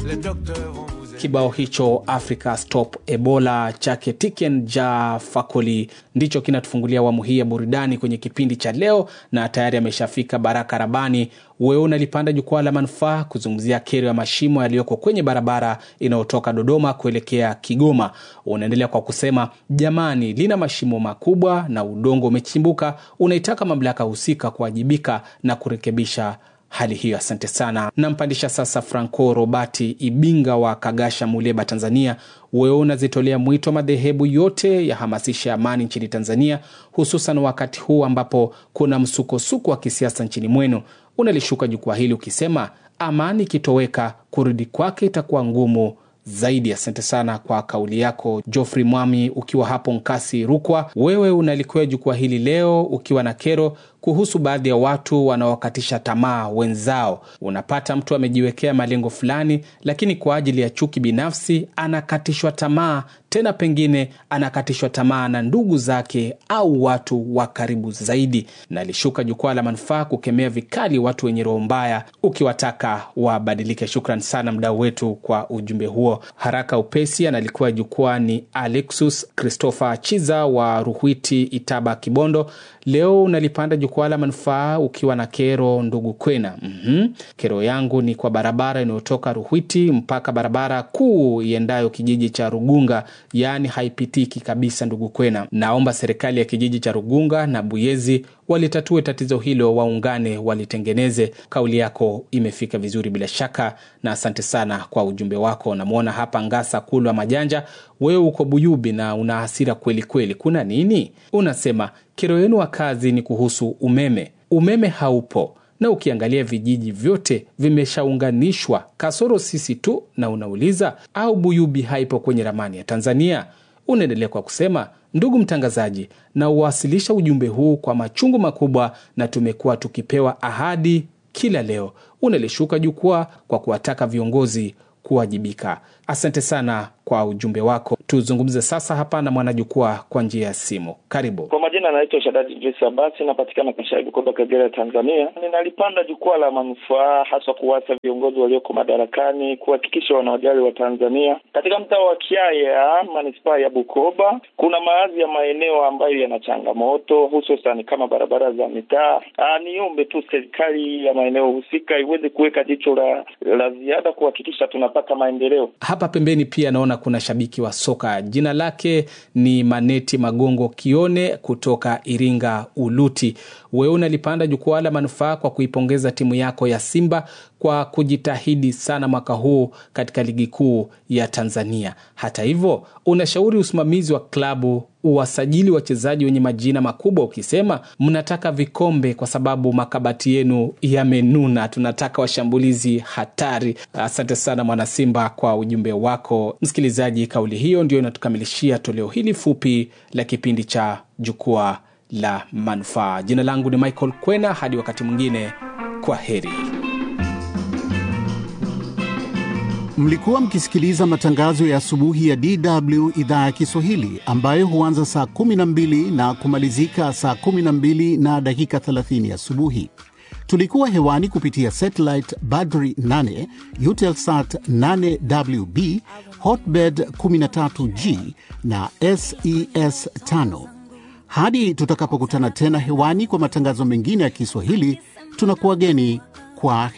Kibao hicho Africa Stop Ebola chake Tiken Ja Fakoli ndicho kinatufungulia awamu hii ya burudani kwenye kipindi cha leo, na tayari ameshafika Baraka Rabani. Wewe unalipanda jukwaa la manufaa kuzungumzia kero ya mashimo yaliyoko kwenye barabara inayotoka Dodoma kuelekea Kigoma. Unaendelea kwa kusema jamani, lina mashimo makubwa na udongo umechimbuka. Unaitaka mamlaka husika kuwajibika na kurekebisha hali hiyo. Asante sana. Nampandisha sasa Franco Robati Ibinga wa Kagasha, Muleba, Tanzania. Wewe unazitolea mwito madhehebu yote yahamasisha amani nchini Tanzania, hususan wakati huu ambapo kuna msukosuko wa kisiasa nchini mwenu. Unalishuka jukwaa hili ukisema amani ikitoweka, kurudi kwake itakuwa ngumu zaidi. Asante sana kwa kauli yako Geoffrey Mwami, ukiwa hapo Nkasi, Rukwa. Wewe unalikwea jukwaa hili leo ukiwa na kero kuhusu baadhi ya watu wanaokatisha tamaa wenzao. Unapata mtu amejiwekea malengo fulani, lakini kwa ajili ya chuki binafsi anakatishwa tamaa, tena pengine anakatishwa tamaa na ndugu zake au watu wa karibu zaidi. Nalishuka jukwaa la manufaa kukemea vikali watu wenye roho mbaya, ukiwataka wabadilike. Shukran sana mdau wetu kwa ujumbe huo. Haraka upesi analikuwa jukwaa ni Alexus Christopher Chiza wa Ruhwiti, Itaba, Kibondo. Leo unalipanda jukwaa la manufaa ukiwa na kero, ndugu Kwena. mm-hmm. Kero yangu ni kwa barabara inayotoka Ruhwiti mpaka barabara kuu iendayo kijiji cha Rugunga, yaani haipitiki kabisa, ndugu Kwena. Naomba serikali ya kijiji cha Rugunga na Buyezi walitatue tatizo hilo, waungane walitengeneze. Kauli yako imefika vizuri bila shaka, na asante sana kwa ujumbe wako. Namwona hapa Ngasa Kulwa Majanja, wewe uko Buyubi na una hasira kweli kweli. Kuna nini? Unasema kero yenu wakazi ni kuhusu umeme. Umeme haupo na ukiangalia vijiji vyote vimeshaunganishwa kasoro sisi tu, na unauliza au Buyubi haipo kwenye ramani ya Tanzania? Unaendelea kwa kusema ndugu mtangazaji, na uwasilisha ujumbe huu kwa machungu makubwa, na tumekuwa tukipewa ahadi kila leo. Unalishuka jukwaa kwa kuwataka viongozi kuwajibika. Asante sana kwa ujumbe wako. Tuzungumze sasa hapa na mwanajukwaa kwa njia ya simu. Karibu. Kwa majina anaitwa Shadadi Idris Abasi, napatikana Kashayi, Bukoba, Kagera, Tanzania. Ninalipanda jukwaa la manufaa haswa kuwasa viongozi walioko madarakani kuhakikisha wanawajali wa Tanzania. Katika mtaa wa Kiaya, manispaa ya Bukoba, kuna baadhi ya maeneo ambayo yana changamoto hususan kama barabara za mitaa. Niombe tu serikali ya maeneo husika iweze kuweka jicho la, la ziada kuhakikisha tunapata maendeleo. Hapa pembeni pia naona kuna shabiki wa soka, jina lake ni Maneti Magongo Kione kutoka Iringa Uluti. Wewe unalipanda jukwaa la manufaa kwa kuipongeza timu yako ya Simba kwa kujitahidi sana mwaka huu katika ligi kuu ya Tanzania. Hata hivyo, unashauri usimamizi wa klabu uwasajili wachezaji wenye majina makubwa, ukisema mnataka vikombe kwa sababu makabati yenu yamenuna. Tunataka washambulizi hatari. Asante sana Mwanasimba kwa ujumbe wako. Msikilizaji, kauli hiyo ndio inatukamilishia toleo hili fupi la kipindi cha jukwaa la manufaa. Jina langu ni Michael Kwena, hadi wakati mwingine, kwa heri. Mlikuwa mkisikiliza matangazo ya asubuhi ya DW idhaa ya Kiswahili ambayo huanza saa 12 na kumalizika saa 12 na dakika 30 asubuhi. Tulikuwa hewani kupitia satellite Badri 8, Eutelsat 8WB, Hotbird 13G na SES 5. Hadi tutakapokutana tena hewani kwa matangazo mengine ya Kiswahili, tunakuwageni kwa